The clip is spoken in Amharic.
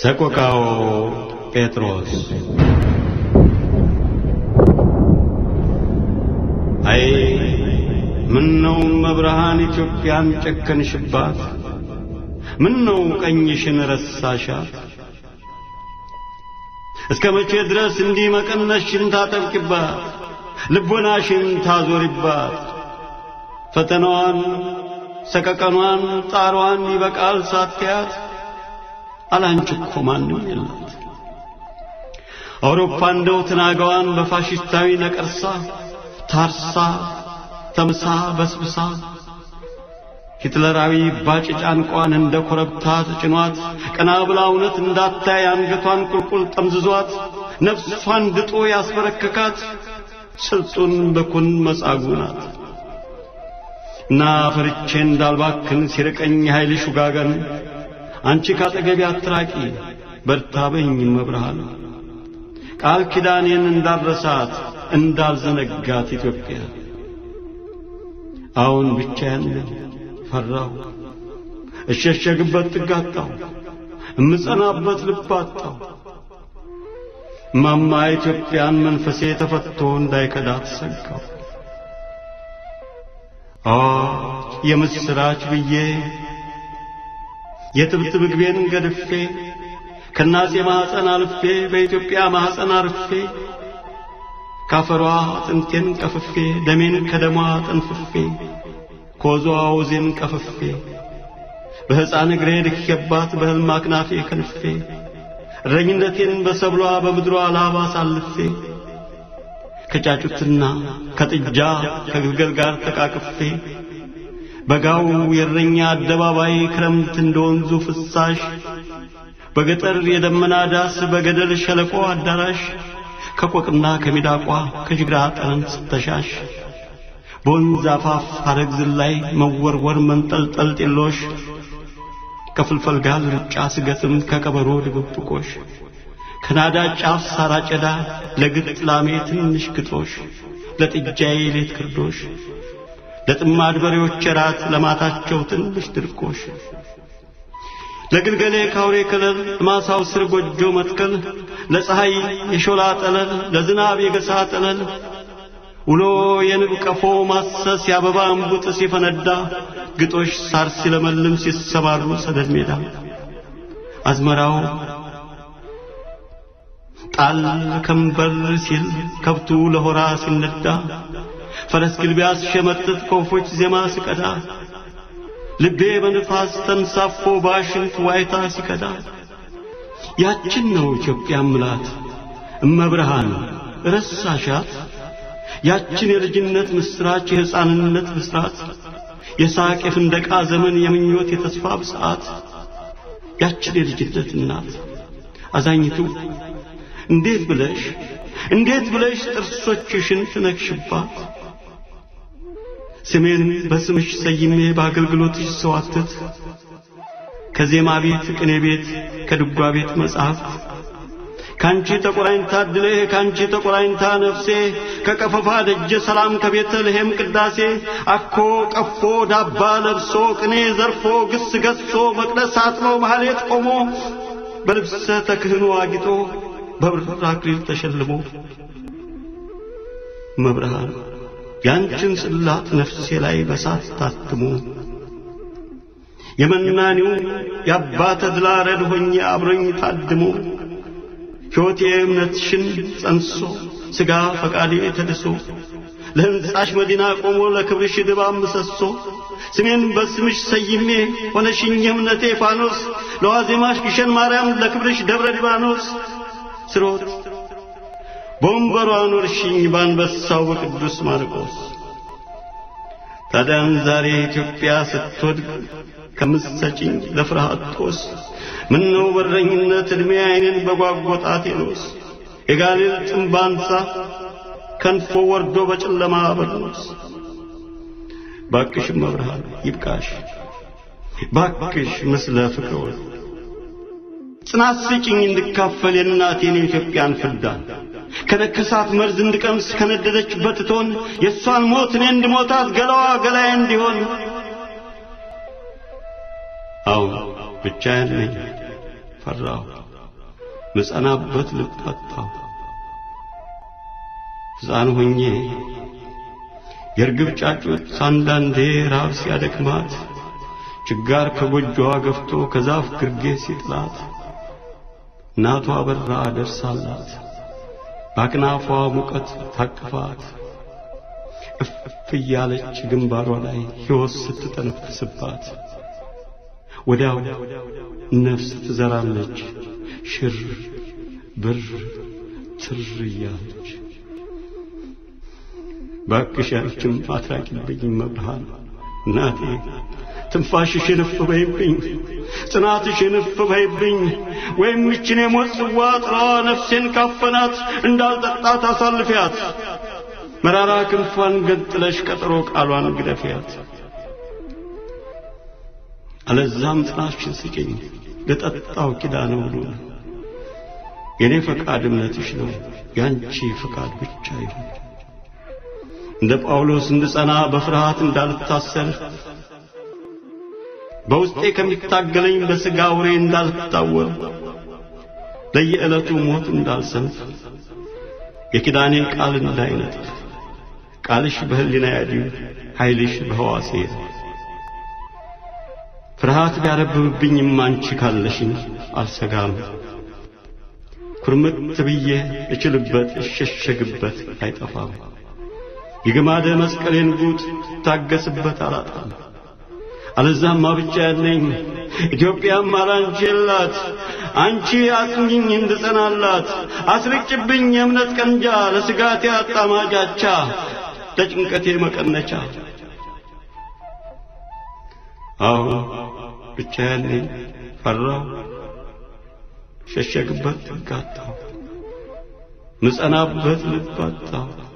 ሰቆቃው ጴጥሮስ አይ ምን ነው መብርሃን ኢትዮጵያን ጨከንሽባት? ምን ነው ቀኝሽን ረሳሻት? እስከ መቼ ድረስ እንዲህ መቀነትሽን ታጠብቂባት? ልቦናሽን ታዞሪባት? ፈተናዋን፣ ሰቀቀኗን፣ ጣሯን ይበቃል ሳትያት አላንቺ እኮ ማንም የላት። አውሮፓ እንደው ትናጋዋን በፋሽስታዊ ነቀርሳ ታርሳ ተምሳ በስብሳ ሂትለራዊ ባጭ ጫንቋን እንደ ኮረብታ ተጭኗት ቀና ብላ እውነት እንዳታይ አንገቷን ቁልቁል ጠምዝዟት ነፍሷን ድጦ ያስበረከካት ስልጡን በኩን መጻጉ ናት እና ፈርቼ እንዳልባክን ሲርቀኝ ኃይልሽ ውጋገን አንቺ ካጠገቤ አትራቂ በርታበኝ መብርሃን ቃል ኪዳኔን እንዳልረሳት እንዳልዘነጋት ኢትዮጵያ አሁን ብቻዬን ፈራሁ እሸሸግበት ጥጋጣው እምጸናበት ልብ አጣሁ ማማ ኢትዮጵያን መንፈሴ ተፈቶ እንዳይከዳት ሰጋሁ አዋጅ የምስራች ብዬ የትብት ምግቤን ገድፌ ከናጼ ማኅፀን አልፌ በኢትዮጵያ ማኅፀን አርፌ ካፈሯ አጥንቴን ቀፍፌ ደሜን ከደሟ ጠንፍፌ ኮዟ ወዜን ቀፍፌ በሕፃን እግሬ ልኬባት በሕልም አክናፌ ከንፌ እረኝነቴን በሰብሏ በምድሯ ላባ አሳልፌ ከጫጩትና ከጥጃ ከግልገል ጋር ተቃቅፌ በጋው የእረኛ አደባባይ ክረምት እንደ ወንዙ ፍሳሽ በገጠር የደመና ዳስ በገደል ሸለቆ አዳራሽ ከቆቅና ከሚዳቋ ከጅግራ ጠረን ስተሻሽ በወንዝ አፋፍ ሐረግ ዝላይ መወርወር መንጠልጠል ጢሎሽ ከፍልፈል ጋር ርጫ ስገጥም ከቀበሮ ድብብቆሽ ከናዳ ጫፍ ሳር አጨዳ ለግጥ ላሜ ትንሽ ግጦሽ ለጥጃዬ ሌት ክርዶሽ ለጥማድ በሬዎች ራት ለማታቸው ትንሽ ድርቆሽ ለግልገሌ ካውሬ ከለል ማሳው ስር ጎጆ መትከል ለፀሐይ የሾላ ጠለል ለዝናብ የገሳ ጠለል ውሎ የንብ ቀፎ ማሰስ የአበባ እምቡጥ ሲፈነዳ ግጦሽ ሳር ሲለመልም ሲሰማሩ ሰደድ ሜዳ አዝመራው ጣል ከንበር ሲል ከብቱ ለሆራ ሲነዳ ፈረስ ግልቢያ ሲሸመጥጥ ከወፎች ዜማ ሲቀዳ ልቤ በንፋስ ተንሳፎ ባሽንት ዋይታ ሲቀዳ ያችን ነው ኢትዮጵያ ምላት እመብርሃን ረሳሻት ያችን የልጅነት ምስራች የሕፃንነት ብስራት የሳቅ የፍንደቃ ዘመን የምኞት የተስፋ ብስዓት ያችን የልጅነት እናት አዛኝቱ እንዴት ብለሽ እንዴት ብለሽ ጥርሶችሽን ትነክሽባት ስሜን በስምሽ ሰይሜ በአገልግሎትሽ ሰዋትት ከዜማ ቤት ቅኔ ቤት ከድጓ ቤት መጽሐፍት ካንቺ ተቆራኝታ ድሌ ካንቺ ተቆራኝታ ነፍሴ ከቀፈፋ ደጀ ሰላም ከቤተልሔም ቅዳሴ አኮ ቀፎ ዳባ ለብሶ ቅኔ ዘርፎ ግስ ገሶ መቅደስ አጥኖ ማህሌት ቆሞ በልብሰ ተክህኖ አጊጦ በብር አክሊል ተሸልሞ መብርሃን ያንቺን ጽላት ነፍሴ ላይ በሳት ታትሞ የመናኒው የአባ ተድላ ረድ ሆኜ አብሮኝ ታድሞ ሕይወቴ እምነትሽን ጸንሶ ሥጋ ፈቃዴ ተድሶ ለሕንጻሽ መዲና ቆሞ ለክብርሽ ድባብ ምሰሶ ስሜን በስምሽ ሰይሜ ሆነሽኝ እምነቴ ፋኖስ ለዋዜማሽ ግሸን ማርያም ለክብርሽ ደብረ ሊባኖስ ስሮት በወንበሯ ኖርሽኝ ባንበሳው በቅዱስ ማርቆስ ታዲያን ዛሬ ኢትዮጵያ ስትወድቅ ከምትሰጭኝ ለፍርሃት ጦስ ምነው በረኝነት ዕድሜ ዓይንን በጓጎጣቴ ኖስ የጋሌል ጥምብ አንሳ ከንፎ ወርዶ በጨለማ በርኖስ ባክሽ መብርሃን ይብቃሽ ባክሽ ምስለ ፍቅር ጽናት ስጭኝ እንድካፈል የእናቴን የኢትዮጵያን ፍዳ ከነከሳት መርዝ እንድቀምስ ከነደደችበት እቶን የእሷን ሞት እኔ እንድሞታት ገላዋ ገላዬ እንዲሆን አዎ ብቻዬን ነኝ ፈራሁ ምጸናበት ልብ አጣሁ። ሕፃን ሆኜ የርግብ ጫጩት አንዳንዴ ራብ ሲያደክማት ችጋር ከጎጆዋ ገፍቶ ከዛፍ ግርጌ ሲጥላት እናቷ በራ ደርሳላት በአክናፏ ሙቀት ታቅፋት እፍ እያለች ግንባሯ ላይ ሕይወት ስትጠነፍስባት ወዲያው ነፍስ ትዘራለች ሽር ብር ትር እያለች ባክሽ አንቺም አትራቂብኝ መብርሃን እናቴ ትንፋሽሽን እፍ በይብኝ ጽናትሽን እፍ በይብኝ ወይም ይችን የሞት ጽዋ ጥላዋ ነፍሴን ካፈናት እንዳልጠጣት አሳልፊያት መራራ ክንፏን ገንጥለሽ ቀጠሮ ቃሏን ግደፊያት አለዛም ጥናሽን ስጭኝ ለጠጣው ኪዳነ ውሉን የኔ ፈቃድ እምነትሽ ነው ያንቺ ፈቃድ ብቻ ይሁን እንደ ጳውሎስ እንድጸና በፍርሃት እንዳልታሰር በውስጤ ከሚታገለኝ በሥጋ ውሬ እንዳልታወር ለየዕለቱ ሞት እንዳልሰንፍ የኪዳኔን ቃል እንዳይነጥፍ ቃልሽ በሕሊና ያድር ኃይልሽ በሕዋሴ ፍርሃት ቢያረብብብኝም አንቺ ካለሽኝ አልሰጋም ኩርምት ብዬ እችልበት እሸሸግበት አይጠፋም የግማደ መስቀሌን ጉጥ ታገስበት አላጣም አለዛማ ብቻ ያለኝ ኢትዮጵያም አላንቺ የላት አንቺ አጽኚኝ እንድጸናላት አስርጭብኝ የእምነት ቀንጃ ለስጋቴ አጣማጃቻ ለጭንቀቴ መቀነቻ አዎ ብቻ ያለኝ ፈራው ሸሸግበት ትጋታው ምጸናበት ልብ አጣሁ